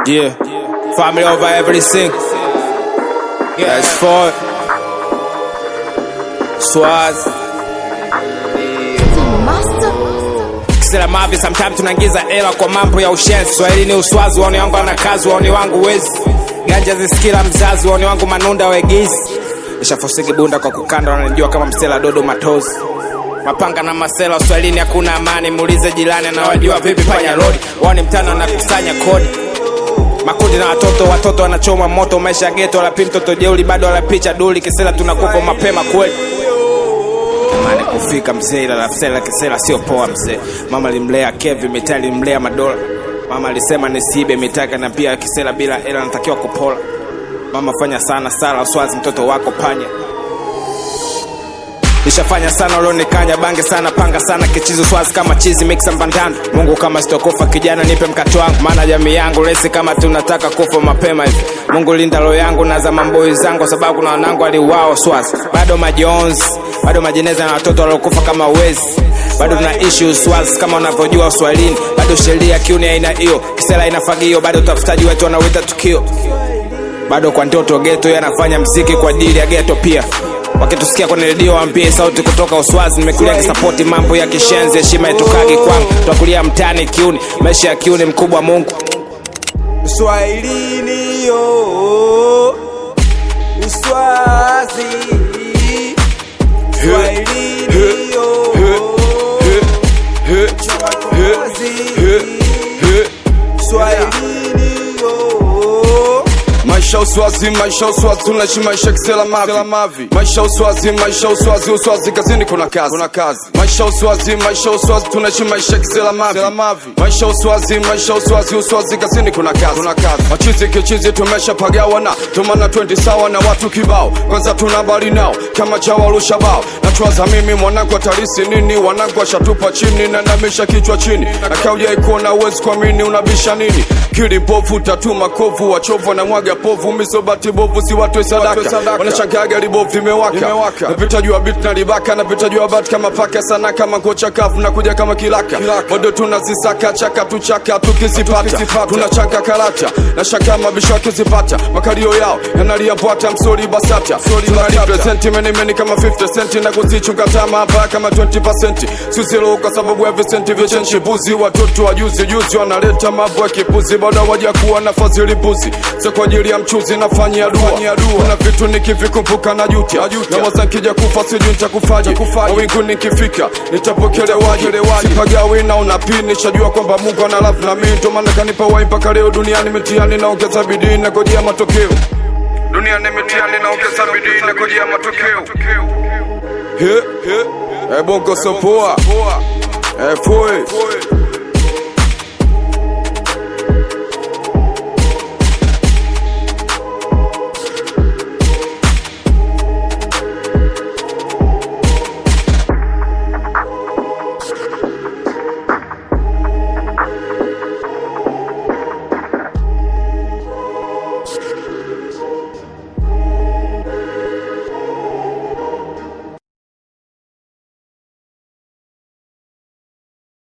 Yeah. Family over everything. That's for Swaz. Kisela mavi sometimes tunaingiza hela kwa mambo ya ushenzi. Swahili ni uswazi, waoni wangu ana kazi, waoni wangu wezi. Ganja zisikila mzazi, waoni wangu manunda wegizi. Nishafosiki bunda kwa kukanda, wananijua kama msela dodo matozi. Mapanga na masela Uswahilini hakuna amani, muulize jirani anawajua vipi panya rodi. Wao ni mtano anakusanya kodi makundi na watoto watoto wanachoma moto maisha ya geto walapi mtoto jeuli bado walapicha duli kisela tunakufa mapema kweli Tamani kufika mzee ila lafsela kisela sio poa mzee mama limlea kevi mitaa limlea madola mama alisema nisiibe mitaka na pia kisela bila ela natakiwa kupola mama fanya sana sala uswazi mtoto wako panya nishafanya sana ulionikanya bange sana panga sana kichizi swazi kama chizi mixa mbandano mungu kama sitokufa kijana nipe mkato wangu maana jamii yangu lesi kama tunataka kufa mapema hivi mungu linda roho yangu na za mamboi zangu kwa sababu kuna wanangu aliwao swazi bado majonzi bado majeneza na watoto waliokufa kama wezi bado tunaishi uswazi kama unavyojua uswalini bado sheria kiuni aina hiyo kisela inafagio bado utafutaji wetu wanawita tukio bado kwa ndoto geto yanafanya mziki kwa ajili ya geto pia wakitusikia kwenye redio wampie sauti kutoka uswazi nimekulia kisapoti mambo ya kishenzi heshima itukagi kwangu twakulia mtani kiuni maisha ya kiuni mkubwa mungu Uswahilini yo Uswazi Uswahilini yo Uswahilini yo maisha uswazi maisha uswazi tunaishi maisha kisela mavi maisha uswazi maisha uswazi uswazi kazini kuna kazi kuna kazi maisha uswazi maisha uswazi tunaishi maisha kisela mavi maisha uswazi maisha uswazi uswazi kazini kuna kazi kuna kazi machizi kichizi tumeshapagawana tumana 20 sawa na watu kibao kwanza tuna bali nao kama chawa rushabao nachwaza mimi mwanangu atarisi nini wanangu ashatupa chini na namisha kichwa chini na kaujai kuona uwezi kuamini unabisha nini kili mpovu tatuma kovu wachovu na mwaga povu misobati bovu si watu sadaka wanashangaga libovu imewaka napita juu ya bit na libaka napita juu ya bat kama paka sana kama kocha kafu na kuja kama kilaka bado tunazisaka chaka tuchaka tukizipata tunachanga karata na shaka mabisho akizipata makalio yao yanalia bwata msori basata tunalipresenti menimeni kama 50 centi na kuzichunga tama hapa kama 20 susilo kwa sababu ya visenti vichenchi buzi watoto wa juzi juzi wanaleta mambo ya kipuzi bado waja kuwa na fadhili buzi sio kwa ajili ya mchuzi nafanyia dua kuna vitu nikivikumbuka na jutia na waza nkija kufa sijui nitakufaje mawingu nikifika nitapokelewaje sipagawi na unapini shajua kwamba mungu ana love na mimi ndo maana kanipa wai mpaka leo duniani mitiani naongeza bidii na ngojea matokeo duniani mitiani naongeza bidii na ngojea matokeo he he e bongo sopoa e foi